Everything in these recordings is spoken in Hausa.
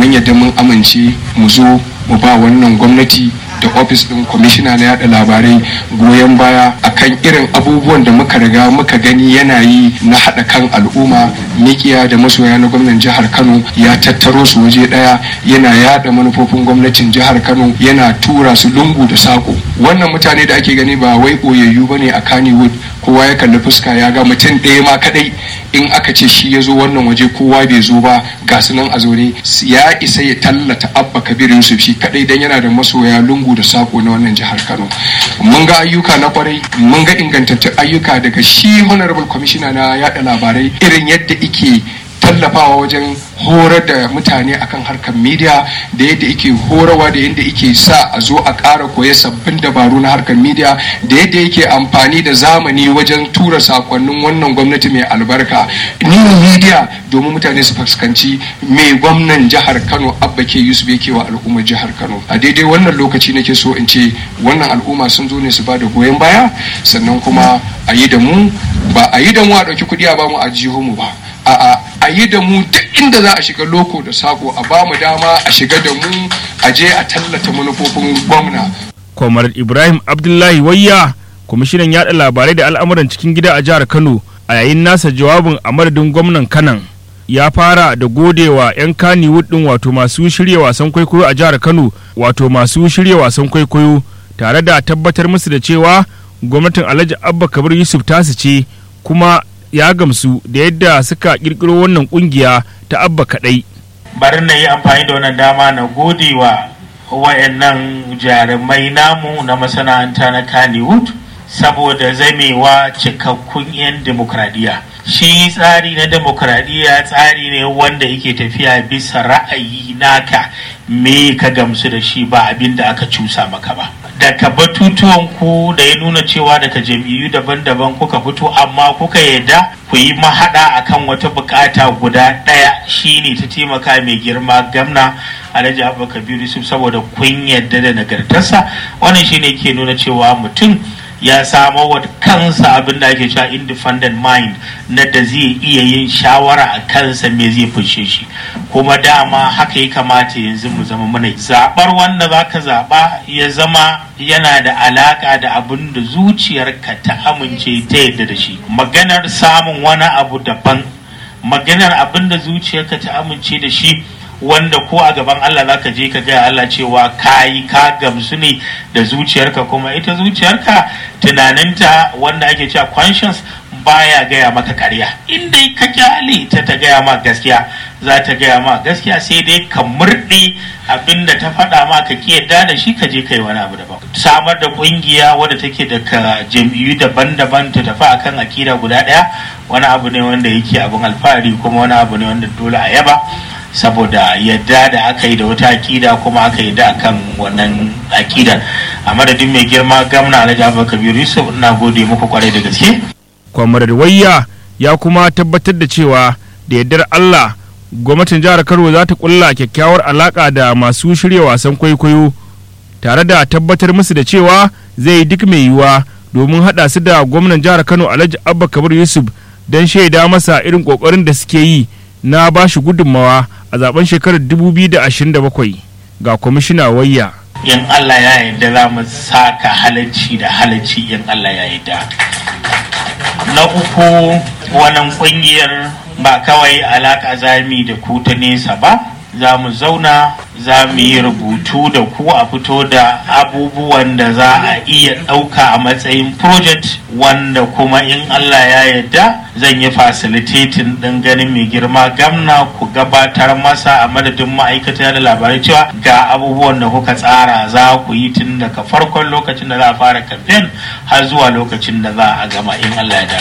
mun yadda mun amince mu zo mu ba wannan gwamnati da ofis din kwamishina na yada labarai goyon baya akan irin abubuwan da muka riga muka gani yana yi na haɗa kan al'umma mikiya da masoya na gwamnan jihar kano ya tattaro su waje ɗaya yana yada manufofin gwamnatin jihar kano yana tura su lungu da sako wannan mutane da ake gani ba wai ɓoyayyu ba ne a kannywood kowa ya kalli fuska ya ga mutum ɗaya ma kadai in aka ce shi ya zo wannan waje kowa bai zo ba ga su nan a zaune ya isa ya tallata abba kabir yusuf shi kadai dan yana da masoya lungu da sako na wannan jihar kano mun ga ayyuka na kwarai mun ga ingantattun ayyuka daga shi honorable commissioner na yada labarai irin yadda ike tallafawa wajen horar da mutane akan harkar media da yadda yake horarwa da yadda yake sa a zo a ƙara koya sabbin dabaru na harkar media da yadda yake amfani da zamani wajen tura sakonnin wannan gwamnati mai albarka new media domin mutane su fuskanci mai gwamnan jihar kano abba ke yusuf yake wa al'ummar jihar kano a daidai wannan lokaci nake so in ce wannan al'umma sun zo ne su ba da goyon baya sannan kuma a yi da mu ba a yi da mu a ɗauki kuɗi a ba mu a jihunmu ba a'a a yi da mu duk inda za a shiga loko da sako a ba mu dama a shiga da mu a je a tallata manufofin gwamna. Kwamar Ibrahim Abdullahi Wayya, kwamishinan yaɗa labarai da al'amuran cikin gida a jihar Kano a yayin nasa jawabin a madadin gwamnan Kanan. Ya fara da godewa 'yan Kannywood ɗin wato masu shirya wasan kwaikwayo a jihar Kano wato masu shirya wasan kwaikwayo tare da tabbatar musu da cewa gwamnatin Alhaji Abba Kabir Yusuf tasu ce kuma ya gamsu da yadda suka kirkiro wannan kungiya ta abba kadai bari na yi amfani da wannan dama na gode wa wayannan jarumai namu na masana'anta na kannywood saboda zamewa cikakkun 'yan demokradiyya shi tsari na demokradiyya tsari ne wanda yake tafiya bisa ra'ayi naka me ka gamsu da shi ba abin da aka cusa maka ba daga batutuwan ku da ya nuna cewa daga jam'iyyu daban-daban kuka fito amma kuka yadda ku yi mahaɗa akan wata bukata guda ɗaya shine ta taimaka mai girma gamna alhaji abubakar yusuf saboda kun yadda da nagartarsa wannan shine ke nuna cewa mutum ya samo wa kansa abin da ake cewa independent mind na da zai iya yin shawara a kansa me zai fushe shi kuma dama haka ya kamata yanzu mu zama muna zabar wanda zaka zaba ya zama yana da alaka da abin da zuciyarka ta amince ta yadda da shi maganar samun wani abu daban maganar abin da zuciyarka ta amince da shi wanda ko a gaban Allah zaka je ka gaya Allah cewa kayi ka gamsu ne da zuciyarka kuma ita zuciyarka tunaninta wanda ake cewa conscience baya gaya maka karya in dai ka kyale ta ta gaya ma gaskiya za ta gaya ma gaskiya sai dai ka murɗe abinda ta faɗa ma ka ki yadda da shi ka je kai wani abu daban samar da ƙungiya wadda take daga jam'iyyu daban-daban ta tafi akan akida guda ɗaya wani abu ne wanda yake abin alfahari kuma wani abu ne wanda dole a yaba saboda yadda da aka yi da wata akida kuma aka yi da akan wannan akidar a madadin mai girma gamna alhaji abubakar yusuf ina gode muku kwarai da gaske kwamar wayya ya kuma tabbatar da cewa da yardar allah gwamnatin jihar kano za ta kulla kyakkyawar alaka da masu shirya wasan kwaikwayo tare da tabbatar musu da cewa zai duk mai yiwuwa domin haɗa su da gwamnan jihar kano alhaji abba kabir yusuf don shaida masa irin ƙoƙarin da suke yi na ba shi gudunmawa a zaben shekarar 2027 ga kwamishina wayya in Allah ya yarda za mu saka halacci da halacci in Allah ya yarda na uku wannan kungiyar ba kawai alaka zami da ku ta nesa ba za mu zauna za mu yi rubutu da ku a fito da abubuwan da za a iya ɗauka a matsayin project wanda kuma in Allah ya yarda zan yi facilitating ɗin ganin mai girma gamna ku gabatar masa a madadin ma'aikata da labarai cewa ga abubuwan da kuka tsara za ku yi tun daga farkon lokacin da za a fara campaign har zuwa lokacin da za a gama in Allah ya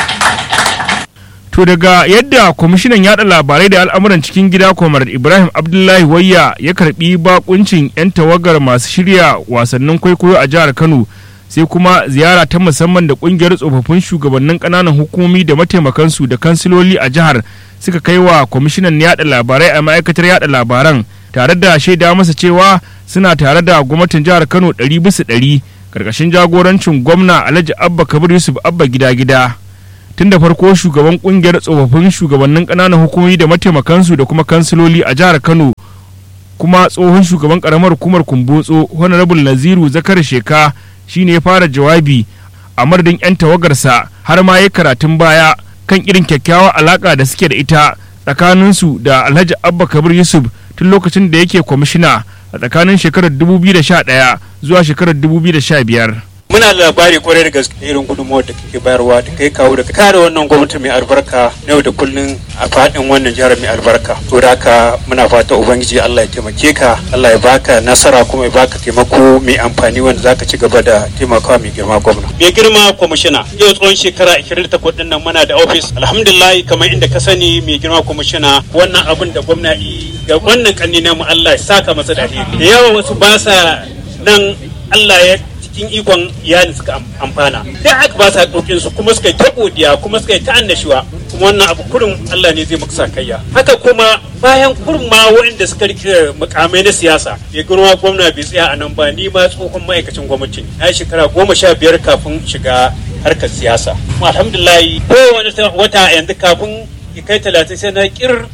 To daga yadda kwamishinan yada labarai da al'amuran cikin gida kwamar Ibrahim Abdullahi Wayya ya karbi bakuncin 'yan tawagar masu shirya wasannin kwaikwayo a jihar Kano sai kuma ziyara ta musamman da kungiyar tsofaffin shugabannin kananan hukumomi da mataimakansu da kansiloli a jihar suka kai wa kwamishinan yada labarai a ma'aikatar yada labaran tare da shaida masa cewa suna tare da gwamnatin jihar Kano ɗari bisa ɗari karkashin jagorancin gwamna Alhaji Abba Kabir Yusuf Abba gida gida. tun da farko shugaban kungiyar tsofaffin shugabannin ƙananan hukumomi da mataimakansu da kuma kansiloli a jihar kano kuma tsohon shugaban karamar hukumar kumbotso honorable naziru zakar sheka shine ya fara jawabi a madadin 'yan tawagarsa har ma ya karatun baya kan irin kyakkyawar alaka da suke da ita tsakaninsu da alhaji abba kabir yusuf tun lokacin da yake kwamishina a tsakanin shekarar 2011 zuwa shekarar 2015 muna labari kwarai da gaske irin gudunmawar da kake bayarwa da kai kawo da kare wannan gwamnati mai albarka na yau da kullun a fadin wannan jihar mai albarka to da haka muna fata ubangiji Allah ya taimake ka Allah ya baka nasara kuma ya baka taimako mai amfani wanda zaka ci gaba da taimakawa mai girma gwamna mai girma kwamishina yau tsawon shekara 28 din nan muna da office alhamdulillah kamar inda ka sani mai girma kwamishina wannan abin da gwamna yi ga wannan kanni mu Allah ya saka masa da alheri da yawa wasu ba sa nan Allah ya cikin ikon iyali suka amfana da aka ba sa ɗaukin su kuma suka yi ta godiya kuma suka yi ta annashuwa kuma wannan abu kurin Allah ne zai maka kayya haka kuma bayan kurin ma waɗanda suka rike mukamai na siyasa ya girma gwamna bai tsaya a nan ba ni ma tsohon ma'aikacin gwamnati na shekara goma sha biyar kafin shiga harkar siyasa kuma alhamdulillah kowane wata yanzu kafin ya kai talatin sai na kir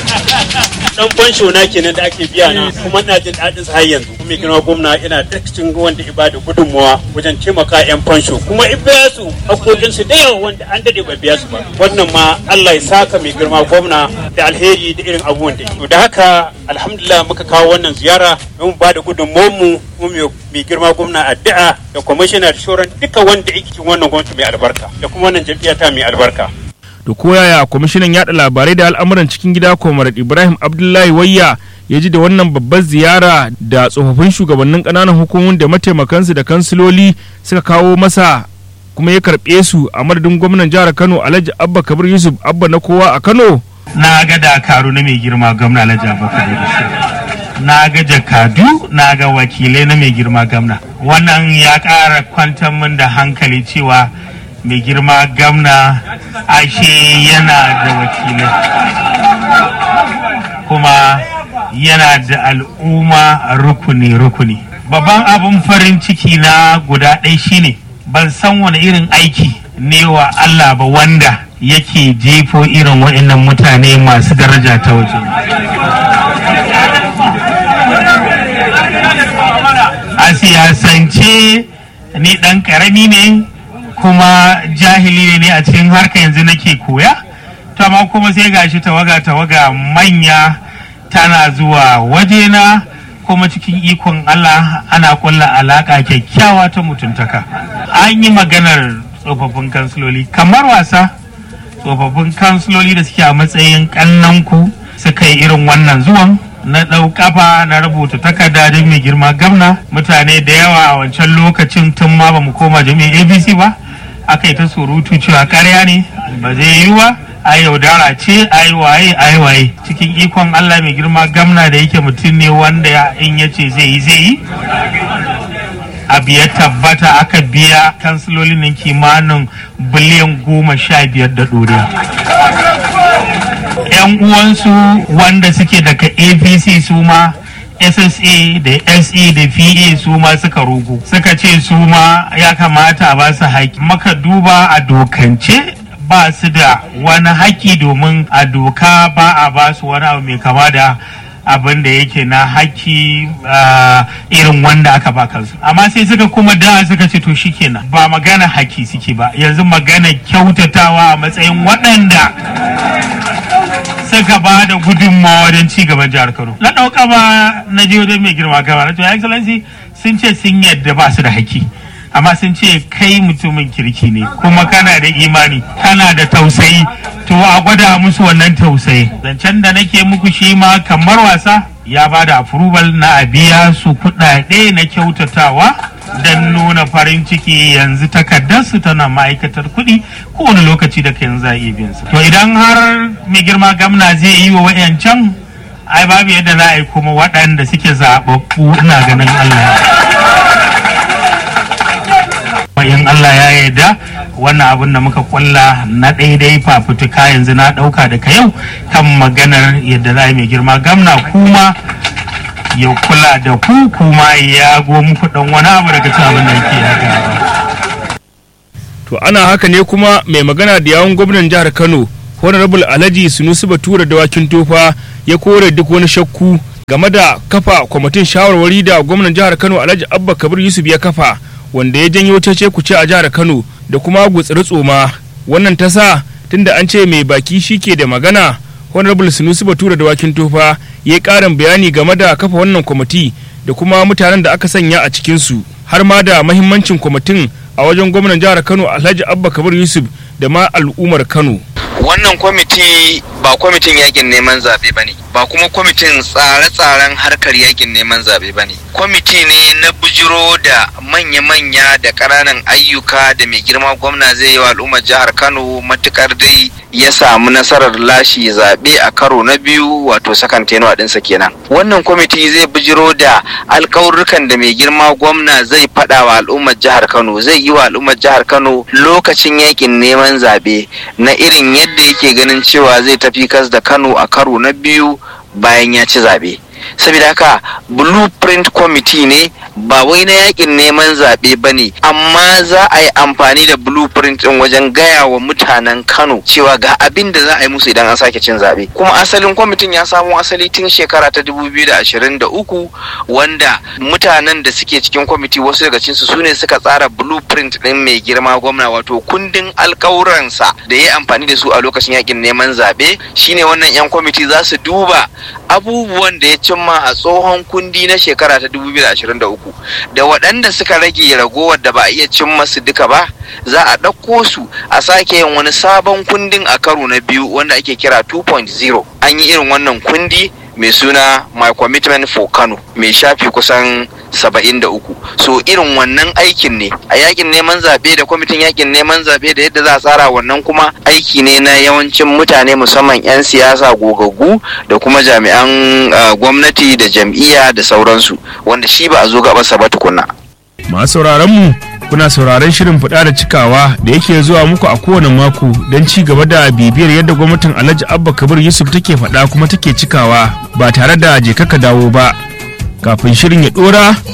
dan fansho na kenan da ake biya na kuma ina jin daɗin har yanzu kuma girma gwamna ina da cikin wanda ibada gudunmawa wajen taimaka yan fansho kuma in biya su hakokin su da yawa wanda an dade ba biya su ba wannan ma Allah ya saka mai girma gwamna da alheri da irin abubuwan da to da haka alhamdulillah muka kawo wannan ziyara don ba da gudunmawar mu kuma mai girma gwamna addu'a da kwamishina da shoran duka wanda yake cikin wannan gwamnati mai albarka da kuma wannan jam'iyya ta mai albarka da koyaya kwamishinan yada labarai da al'amuran cikin gida comrade ibrahim abdullahi wayya ya ji da wannan babbar ziyara da tsofaffin shugabannin ƙananan hukumomin da mataimakansu da kansiloli suka kawo masa kuma ya karɓe su a madadin gwamnan jihar kano alhaji abba kabir yusuf abba na kowa a kano na ga dakaru na mai girma gwamna alhaji abba kabir yusuf na ga jakadu na ga wakilai na mai girma gwamna wannan ya ƙara kwantar min da hankali cewa mai girma gamna ashe yana da wakilai kuma yana da al'umma rukuni-rukuni babban abin farin ciki na guda ɗaya shine ban san wani irin aiki ne wa Allah ba wanda yake jefo irin waɗannan mutane masu daraja ta waje a siyasance ni ɗan ƙarami ne kuma jahili ne a cikin harka yanzu nake koya to amma kuma sai gashi tawaga tawaga manya tana zuwa wajena kuma cikin ikon Allah ana kulla alaka kyakkyawa ta mutuntaka an yi maganar tsofaffin kansiloli kamar wasa tsofaffin kansiloli da suke a matsayin kannanku suka yi irin wannan zuwan na ɗau kafa na rubuta takarda don mai girma gamna mutane da yawa a wancan lokacin tun ma ba mu koma jami'in abc ba aka yi ta surutu cewa karya ne ba zai yi ba a yaudara ce a yi waye a yi waye cikin ikon allah mai girma gamna da yake mutum ne wanda in ya ce zai yi zai yi abu ya tabbata aka biya kansilolin nan kimanin biliyan goma sha biyar da ɗoriya yan uwansu wanda suke daga apc su ma ssa da se da pa su ma suka rugu suka ce su ma ya kamata a ba su haƙi maka duba a dokance ba su da wani haƙi domin a doka ba a ba su wani abu mai kama da abin da yake na haƙi irin wanda aka ba kansu amma sai suka kuma da suka ce to shikenan ba magana haƙi suke ba yanzu magana kyautatawa a matsayin waɗanda suka ba da gudunmawa wajen ci gaban jihar Kano. Na ɗauka ba na je wajen mai girma gaba na to excellency sun ce sun yadda ba su da haƙƙi. Amma sun ce kai mutumin kirki ne kuma kana da imani kana da tausayi to a gwada musu wannan tausayi. Zancen da nake muku shi ma kamar wasa ya ba da approval na a biya su kuɗaɗe na kyautatawa don nuna farin ciki yanzu takardarsu tana ma'aikatar kuɗi kowane lokaci da yanzu za a iya biyan su. To idan har mai girma gamna zai yi wa wayancan ai babu yadda za a yi kuma waɗanda suke zaɓaɓɓu ina ganin Allah. in Allah ya yarda wannan abin da muka kulla na daidai fafutuka yanzu na ɗauka daga yau kan maganar yadda za a yi mai girma gamna kuma ya kula da ku kuma ya go muku dan wani abu daga cikin abin da yake haka. to ana haka ne kuma mai magana da yawun gwamnan jihar Kano honorable Alhaji Sunusi Batura dawakin tofa ya kore duk wani shakku game da kafa kwamitin shawarwari da gwamnan jihar kano alhaji abba kabir yusuf ya kafa wanda ya janyo cece kuce a jihar kano da kuma gutsiri tsoma wannan ta sa tunda an ce mai baki shi ke da magana honorable sunusi batura da wakin tofa ya karin bayani game da kafa wannan kwamiti da kuma mutanen da aka sanya a cikinsu har ma da mahimmancin kwamitin a wajen gwamnan jihar kano alhaji abba kabir yusuf da ma al'ummar kano wannan kwamiti ba kwamitin yakin neman zaɓe ba ne ba kuma kwamitin tsare-tsaren harkar yakin neman zaɓe ba ne kwamiti ne na bujiro da manya-manya da ƙananan ayyuka da mai girma gwamna zai yi wa al'ummar jihar kano matukar dai ya samu nasarar lashe zaɓe a karo na biyu wato sakan tenuwa ɗinsa kenan wannan kwamiti zai bujiro da alƙawurrukan da mai girma gwamna zai faɗa wa al'ummar jihar kano zai yi wa al'ummar jihar kano lokacin yakin neman zaɓe na irin yadda yake ganin cewa zai tafi kas da kano a karo na biyu bayan ya ci zaɓe saboda haka blueprint committee ne ba wai na yakin neman zaɓe ba ne amma za a yi amfani da blueprint ɗin wajen gaya wa mutanen kano cewa ga abin da za a yi musu idan an sake cin zaɓe kuma asalin kwamitin ya samo asali tun shekara ta 2023 wanda mutanen da suke cikin kwamiti wasu daga cinsu su ne suka tsara blueprint ɗin mai girma gwamna wato kundin alkawuransa da ya yi amfani da su a lokacin yakin neman zaɓe shine wannan 'yan kwamiti za su duba abubuwan da ya cimma a tsohon kundi na shekara ta 2023 da waɗanda suka rage ragowar da ba a iya cimma su duka ba za a ɗauko su a sake yin wani sabon kundin a karo na biyu wanda ake kira 2.0 an yi irin wannan kundi mai suna my commitment for kano mai shafi kusan 73 so irin wannan aikin ne a yakin neman zaɓe da kwamitin yakin neman zaɓe da yadda za a tsara wannan kuma aiki ne na yawancin mutane musamman 'yan siyasa gogaggu da kuma jami'an uh, gwamnati da jam'iyya da sauransu wanda shi ba a zo gabansa ba tukunna masu sauraron mu kuna sauraron shirin fada da cikawa da yake zuwa muku a kowane mako don ci gaba da bibiyar yadda gwamnatin alhaji abba kabir yusuf take faɗa kuma take cikawa ba tare da je kaka dawo ba kafin shirin ya ɗora